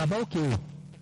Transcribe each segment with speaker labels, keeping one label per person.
Speaker 1: bàbá òkè o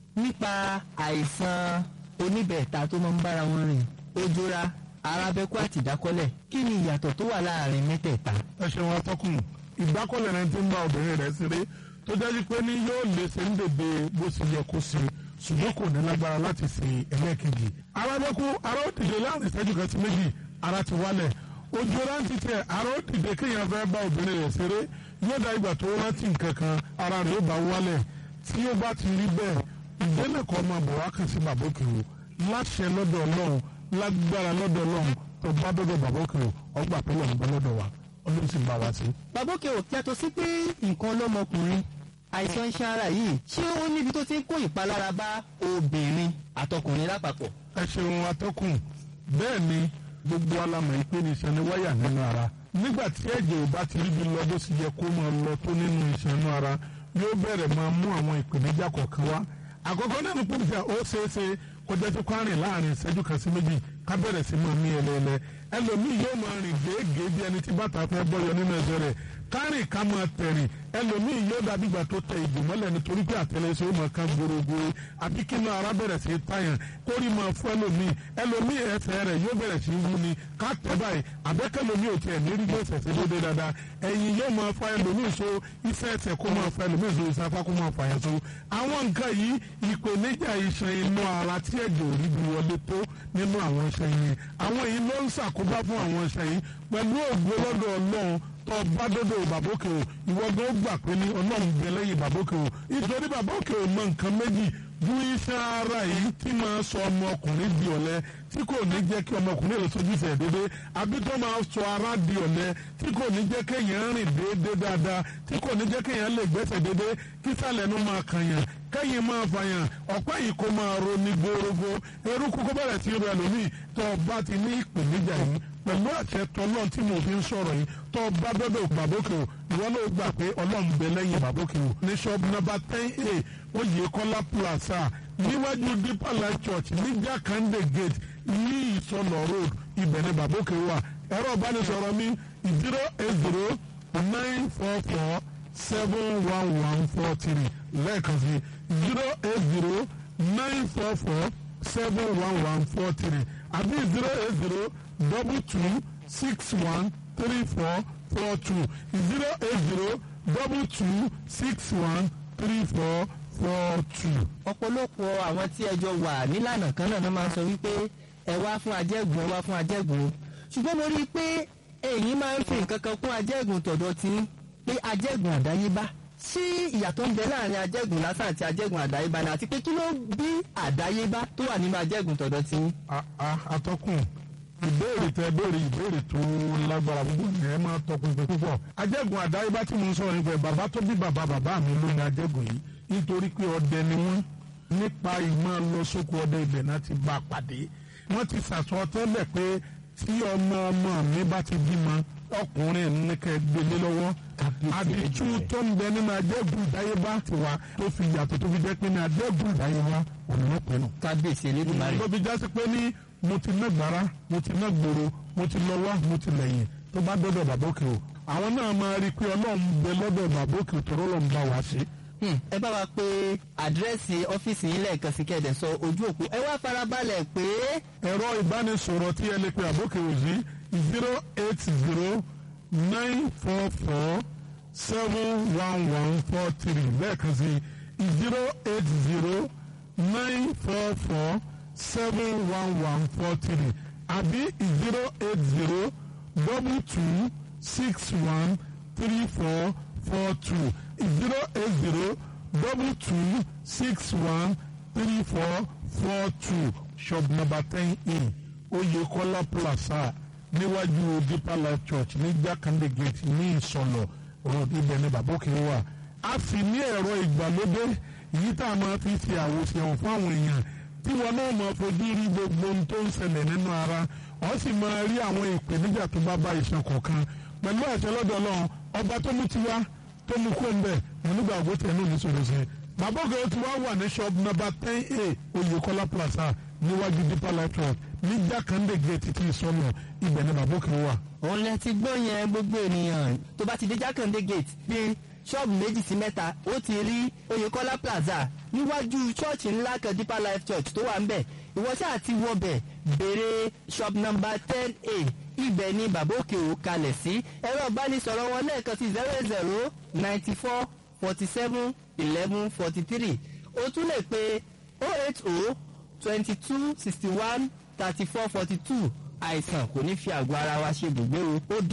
Speaker 1: nípa àìsàn oníbẹ̀ẹ̀ta tó máa ń bára wọn rìn ojora arábẹ́kú àti ìdákọ́lẹ̀ kí ni ìyàtọ̀ tó wà láàrin mẹ́tẹ̀ẹ̀ta.
Speaker 2: ẹ ṣeun atọ́kùn ìdákọ́lẹ̀ rẹ ti ń bá obìnrin rẹ̀ ṣeré tó dájú pé ní yóò lè ṣe ń dèdè bó ṣe yẹ kó ṣe ṣùgbọ́n kò ní lágbára láti ṣe ẹlẹ́ẹ̀kejì. arábẹ́kú ara ó dìde láàrin ìṣẹ́jú kan sí méjì ara ti wálẹ̀ ojú rántí tẹ ara ó dìde kéèyàn fẹ́ bá obìnrin rẹ̀ ṣeré yóò dá ìgbà tó rántí nǹkan kan ara rẹ̀ ó bá wálẹ̀ tí ó bá ti rí bẹ́ẹ̀ ìdílé kan máa bọ̀ wá kàn sí bàbá òkè o láṣẹ lọ́dọ̀ ọlọ́run lágbára lọ́dọ̀ ọlọ́run tó bá dọ́dọ̀ bàbá òkè o ọgbà pé lọ́run bá lọ́dọ̀ wa ọlọ́run sì ń bá wa sí.
Speaker 1: bàbá òkè o yàtọ̀ sí pé nǹkan lọ́mọkùnrin àìsàn iṣan ara yìí ṣé ó níbi tó ti ń kó ìpalára bá obìnrin àtọkùnrin lápapọ̀.
Speaker 2: ẹ ṣeun atọ́kùn bẹ́ẹ̀ ni gbogbo alamọ̀ ìpè ní iṣan ní wáyà nínú ara nígbà tí ẹ̀jẹ̀ ò bá ti rí bí lọ bó sì yẹ kó máa lọ tó nínú iṣan inú ara yóò bẹ̀rẹ̀ máa mú àwọn ìpèníjà kọ̀ọ̀kan wá àkọ́kọ́ náà ní pòlìṣà ó ṣeéṣe kọjá tó kárìn láàrin ìṣẹ́jú kan sí méjì ká bẹ̀rẹ̀ sí máa mí ẹlẹ́ẹ̀lẹ́ ẹlòmíì yóò máa rìn gèégèé bí ẹni tí bàtà fẹ́ bọ́yọ nínú ẹsẹ̀ rẹ̀ kárìn ká máa tẹ̀rìn ẹlòmíì yóò dàbí ìgbà tó tẹ ìgò mọ́lẹ̀ nítorí pé àtẹlẹsẹ̀ ó máa ká gbòrògbòrò àbí kí inú ara bẹ̀rẹ̀ sí tàyàn kórì máa fún ẹlòmíì ẹlòmíì ẹsẹ̀ rẹ̀ yóò bẹ̀rẹ̀ sí wú ni ká tẹ̀ báyìí àbẹ́kẹ́lòmíì ò tiẹ̀ lérí bí ẹsẹ̀ sí dédé dáadáa ẹ̀yìn yóò máa fa ẹlòmíì so iṣẹ́ ẹsẹ̀ kó máa fa ẹlòmíì so iṣẹ́ apá kó máa fa yẹn so àwọn nǹkan yìí ìpèníjà iṣan inú ara tí ẹ̀jẹ̀ ò rí bí wọlé tó nínú àwọn iṣan yìí àwọn èyí ló ń ṣàkóbá fún àwọn iṣan yìí pẹ̀lú ògbó lọ́dọ̀ ọlọ́run tó bá dọ́dọ̀ bàbókè o ìwọ gan gbà pé ní ọlọ́run gbẹ lẹ́yìn bàbókè o nítorí bàbókè o mọ nǹkan méjì ju iṣan ara yìí tí máa sọ ọmọkùnrin di ọ̀lẹ tí kò ní jẹ́ kí ọmọkùnrin lè sojú ìfẹ́ dédé àbí tó máa sọ ara di ọ̀lẹ tí kò ní jẹ́ kéèyàn rìn déédé dáadáa tí kò ní jẹ́ kéèyàn lè gbẹ́sẹ̀ déédé kí sàlẹ̀ nu máa kànyàn kẹ́yìn máa fàyàn ọ̀pá yìí kó máa ro ní gbórógbó eruku kó bẹ̀rẹ̀ sí rẹ̀ lómi tó o bá ti ní ìpèníjà yìí pẹ̀lú àṣẹ tọ́lọ́n tí mo fi ń sọ̀rọ̀ yìí tó o bá dọ́dọ̀ bàbókè o ìwọ ló gbà pé ọlọ́run bẹ lẹ́yìn bàbókè o ní ṣọ́ọ̀bù nọ́mbà ten a oyèkọ́lá plaza níwájú deeper life church ní jákàndé gate ní ìsọlọ road ibẹ̀ ni bàbókè wà ẹ̀rọ ìbánisọ̀rọ̀ mi zero eight zero nine four four seven one one four three lẹ́ẹ̀kan sí zero eight zero nine four four seven one one four three àbí zero eight zero double two six one three four four two zero eight zero double two six one three four four two.
Speaker 1: ọ̀pọ̀lọpọ̀ àwọn tí ẹjọ́ wà nílànà kan náà máa ń sọ wípé ẹ wá fún ajẹ́gùn ẹ wá fún ajẹ́gùn ṣùgbọ́n mo rí i pé èyí máa ń fi nǹkan kan kún ajẹ́gùn tọ̀dọ̀ tí pé ajẹ́gùn àdáyébá sí ìyàtọ̀ ń bẹ láàrin ajẹ́gùn lásán àti ajẹ́gùn àdáyébá ni àti pé kí ló bí àdáyébá tó wà nínú ajẹ́gùn tọ̀dọ̀ tí.
Speaker 2: atọ́kùn ìbéèrè tẹ béèrè ìbéèrè tó lágbára púpọ̀ ní ẹ máa tọpinpin púpọ̀ ajẹ́gùn àdáyébá tí mo ń sọ̀rọ̀ nípa ẹ̀ bàbá tó bí bàbá bàbá mi ló ní ajẹ́gùn yìí nítorí pé ọdẹ ni wọ́n nípa ìmọ̀ lọ sóko ọdẹ ibẹ̀ náà ti bá a pàdé wọ́n ti sàsọ tẹ́lẹ̀ pé tí ọmọ ọmọ mi bá ti bímọ ọkùnrin ní kẹ́ gbélé lọ́wọ́ àdìtú tó ń bẹ nínú ajẹ́gùn ìdáyébá ti wá tó fi yàtọ̀ tó fi jẹ́ pé ní ajẹ́gùn ìdáyébá òun ló pinnu.
Speaker 1: kábíyèsí elédùnmarè.
Speaker 2: tó fi jásí pé ní mo ti ná gbàrà mo ti ná gbòòrò mo ti lọ wá mo ti lẹ́yìn tó bá dọ́dọ̀ bàbókè o àwọn náà máa rí i pé ọlọ́run bẹ lọ́dọ̀ bàbókè tó rọ́lọ́ ń bá wa ṣe
Speaker 1: ẹ bá wa pé àdírẹ́sì ọ́fíìsì yín lẹ́ẹ̀kan sí kẹ́ẹ̀dẹ̀ sọ ojú òpó ẹ wá farabalẹ̀ pé.
Speaker 2: ẹ̀rọ ìbánisọ̀rọ̀ tí ẹ lè pe àbókè òsì zero eight zero nine four four seven one one four three lẹ́ẹ̀kan sí zero eight zero nine four four seven one one four three àbí zero eight zero double two six one three four four two zero eight zero double two six one three four four two shop number ten in Oyekola Plaza níwájú Deeper Life Church ní Jákàndé gate ní Ìsọlọ road ibẹ̀ ní Bàbókè wà. a sì ní ẹ̀rọ ìgbàlódé yìí tá a máa fi ṣe àwòṣe fún àwọn èèyàn tí wọn náà máa fojú rí gbogbo ohun tó ń ṣẹlẹ̀ nínú ara wọ́n sì máa rí àwọn ìpèníjà tó bá bá ìṣàn kọ̀ọ̀kan pẹ̀lú àṣẹ lọ́dọ̀ Ọlọ́run ọba tó mú tiwa tó mú kó ń bẹ̀ nígbà ògbó tẹ̀ ní ìṣòro sí i. bàbá òkè tí wàá wà ní shop number ten a Oyèkọ́lá plaza níwájú Deeper Life Church ní Jákàndé gate tí ìsọnù ibẹ̀ ni bàbá òkè wà.
Speaker 1: òun lẹ ti gbọ́ yẹn gbogbo ènìyàn tó bá ti dé Jákàndé gate pé ṣọ́ọ̀bù méjì sí mẹ́ta ó ti rí oyèkọ́lá plaza níwájú ṣọ́ọ̀ṣì ńlá kan deeper life church tó wà ń bẹ̀ ìwọ ṣáà ti wọbẹ̀ béèrè shop number ten a ibẹ̀ ni bàbá òkè ò kalẹ̀ sí ẹ̀rọ ìbánisọ̀rọ̀ wọn lẹ́ẹ̀kan sí zero zero ninety four forty seven eleven forty three o tún lè pe oh eight oh twenty two sixty one thirty four forty two àìsàn kò ní fi àgọ́ ara wa ṣe ibùgbé o ó